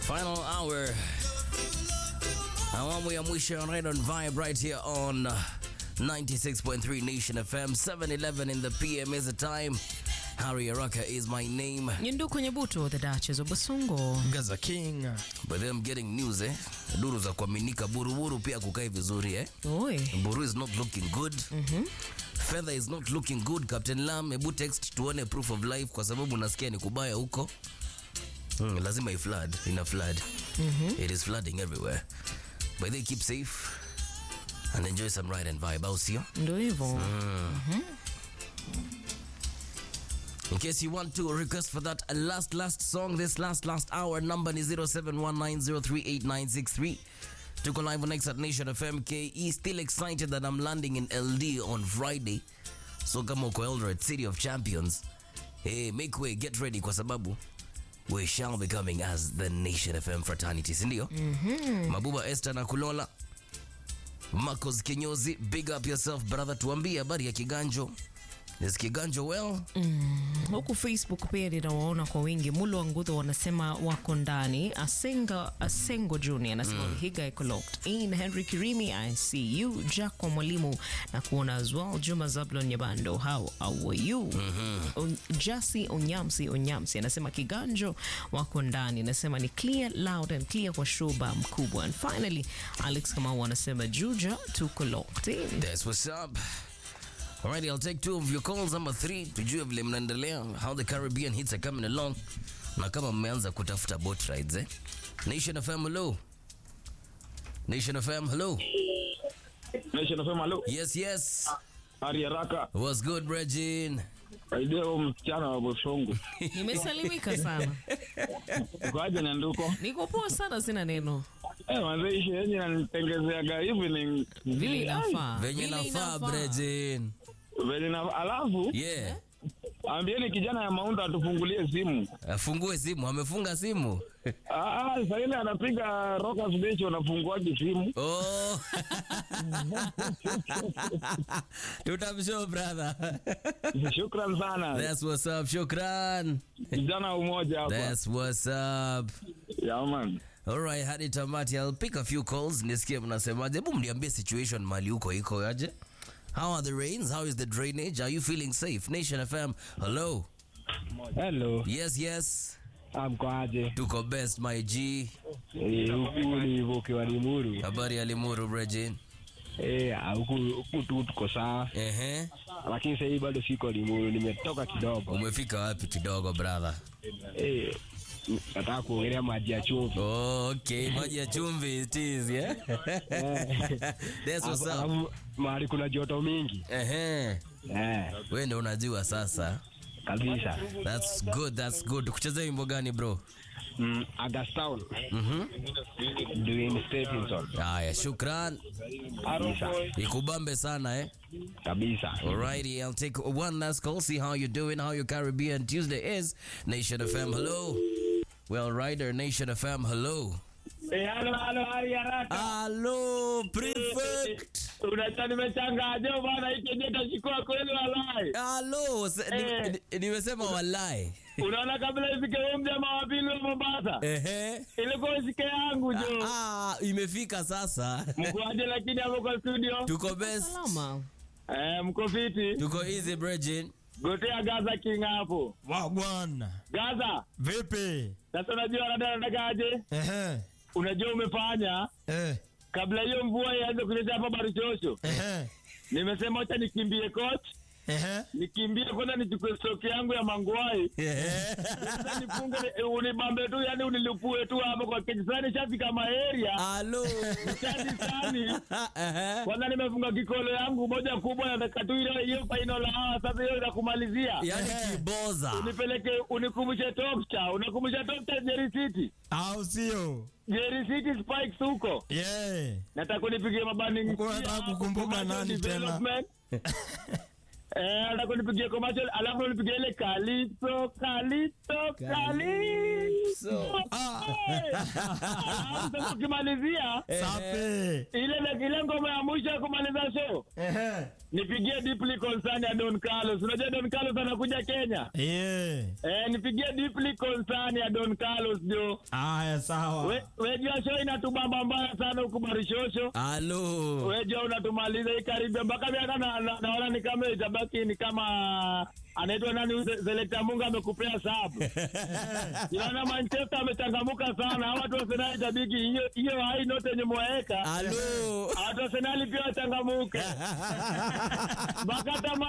Final hour. Awamu ya mwisho right on Vibe right here on uh, 96.3 Nation FM. 7:11 in the PM is the time. Harry Araka is my name. Nyindu kwenye buto the Duchess of Basongo. Gaza King. But then I'm getting news eh. Duru za kuaminika buruburu pia kukai vizuri eh. Oi. Buru is not looking good. Fedha is not looking good. Captain Lam, hebu text tuone proof of life kwa sababu nasikia ni kubaya huko. Mm, lazima i flood, ina flood. It is flooding everywhere. But they keep safe and enjoy some ride and vibe, au sio? Ndio hivyo. In case you want to request for that last last song this last last hour number ni 0719038963 tuko live on X at Nation FM KE still excited that I'm landing in LD on Friday so kama uko Eldoret City of Champions hey make way get ready kwa sababu we shall be coming as the Nation FM fraternity si ndio Mabuba Esther na Kulola Marcos Kinyozi big up yourself brother tuambie habari ya Kiganjo is Kiganjo well Huku Facebook pia ninawaona kwa wingi. Mulo wa Ngudho wanasema wako ndani. Asenga Asengo Junior anasema Vihiga iko locked in. Henry Kirimi I see you. Jack kwa mwalimu na kuona as well. Juma Zablon Nyabando how how are you? On- Jasi Onyamsi Onyamsi anasema Kiganjo wako ndani. Anasema ni clear loud and clear kwa shoba mkubwa. And finally Alex Kamau anasema Juja tuko locked in. That's what's up. Alrighty, I'll take two of your calls. Number three, tujue vile mnaendelea, how the Caribbean hits are coming along, na kama mmeanza kutafuta boat rides eh. Nation FM, hello. Nation FM, hello. Nation FM, halo. Yes, yes. Hari haraka. What's good, Regine? Saidia huyo msichana wa Bosongo. Nimesalimika sana. Kwaje na nduko? Niko poa sana sina neno. Eh, manze ishi yenye nanitengezeaga evening. Vile inafaa. Venye Vile nafaa, inafaa. Regine. Vile na alafu Yeah. ambieni kijana ya Maunda atufungulie simu. Afungue simu, amefunga simu. Ah, ah, sasa ile anapiga Rockers Beach unafunguaje simu? Oh. Tutamshow brother. Shukran sana. That's what's up. Shukran. Kijana umoja hapa. That's what's up. Yeah, man. Alright, hadi tamati. I'll pick a few calls nisikie mnasemaje. Hebu mniambie situation mali huko iko aje? How are the rains? How is the drainage? Are you feeling safe? Nation FM. Hello. Hello, Yes, yes. amkoaje? Tuko best my G. Eh, huku ni Voke wa Limuru. Habari ya Limuru Regine. Eh, ah, huku huku tu tuko sawa, Ehe. lakini sasa hivi bado siko Limuru, nimetoka kidogo. Umefika wapi kidogo brother? Eh, n- nataka kuongelea maji ya chumvi. Oh, okay. Maji ya chumvi it is, yeah? That's what's Alafu- up. alafu mahali kuna joto mingi. Ehe. Eh, Wewe ndio unajua sasa. kabisa. That's good, that's good. Kucheza wimbo gani bro? Mm, Agastown. Mhm. Dwayne Stephenson. Haya, shukran. Kabisa. Ikubambe sana eh. Kabisa. Alrighty, I'll take one last call, see how you're doing, how your Caribbean Tuesday is. Nation FM, hello. Well, Rider, Nation FM, hello. Eh, halo halo hari haraka. Hello, prefect. Unachani nimechangaje bwana hiki je tashikwa kweli walai. Hello, se- ni- Eh. ni- nimesema walai. Unaona kabla ifike huyo mjamaa wa pili wa Mombasa. Ehe. Ilikuwa isike yangu jo. Ah, imefika sasa. Mkoaje lakini hapo kwa studio? Tuko best. Salama. Eh, mko fiti? Tuko easy, Bridget. Gotea Gaza King hapo. Wagwan. Gaza, Vipi? sasa unajua rada natakaje? Ehe. Unajua umefanya Eh. kabla hiyo mvua ianze kunyesha hapa Barichosho. Ehe. Nimesema acha nikimbie coach, Ehe. nikimbie kwanza nichukue stock yangu ya mangwai. Sasa nifunge ni- unibambe tu yani unilipue tu hapo kwa kijisani shafika maeria. Hello. Chati sani. Ehe. Kwanza nimefunga kikolo yangu moja kubwa nataka tu ile hiyo final hour sasa hiyo inakumalizia. Yaani kiboza. Unipeleke unikumbushe Topcha, unakumbusha Topcha Jerry City. Au sio? Jerry City Spikes huko. Yeah. Nataka unipigie mabani. Uko unataka kukumbuka nani tena? Eh, nataka unipigie commercial alafu unipigie ile Calypso, Calypso, Calypso. Ah. Alafu sasa ukimalizia Safi. ile ile ngoma ya mwisho ya kumaliza show Ehe. nipigie deeply concern ya Don Carlos. Unajua Don Carlos anakuja Kenya. Yeah. Eh, nipigie deeply concern ya Don Carlos jo. Aya, sawa. We, we jua show inatubamba mbaya sana huku Marishosho. Halo. We jua unatumaliza hii karibia mpaka mimi hata na- na- naona ni kama itabaki ni kama anaitwa nani huyu Se- Selekta Munga amekupea sabu. Inaona Manchester amechangamuka sana. Hawa watu wa Arsenal itabiki hiyo hiyo hai note yenye mwaweka. Halo. Watu wa Arsenal pia wachangamuke. Mpaka hata